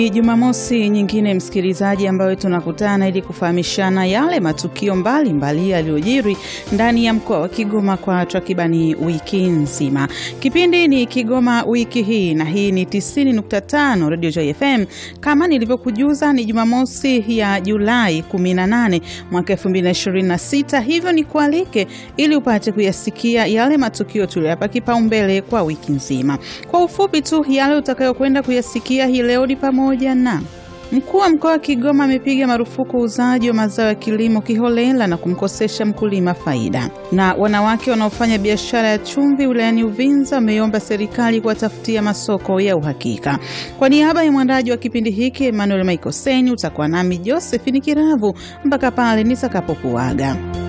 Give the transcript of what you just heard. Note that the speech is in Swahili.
Jumamosi nyingine msikilizaji, ambayo tunakutana ili kufahamishana yale matukio mbalimbali yaliyojiri ndani ya mkoa wa Kigoma kwa takribani wiki nzima. Kipindi ni Kigoma wiki hii, na hii ni 90.5 Radio Joy FM. Kama nilivyokujuza, ni Jumamosi ya Julai 18 mwaka 2026, hivyo ni kualike ili upate kuyasikia yale matukio tuliyapa kipaumbele kwa wiki nzima. Kwa ufupi tu, yale utakayokwenda kuyasikia hii leo ni pamoja na Mkuu wa mkoa wa Kigoma amepiga marufuku uuzaji wa mazao ya kilimo kiholela na kumkosesha mkulima faida. Na wanawake wanaofanya biashara ya chumvi wilayani Uvinza wameomba serikali kuwatafutia masoko ya uhakika. Kwa niaba ya mwandaji wa kipindi hiki Emmanuel Michael Seni, utakuwa nami Josephine Kiravu mpaka pale nitakapokuaga.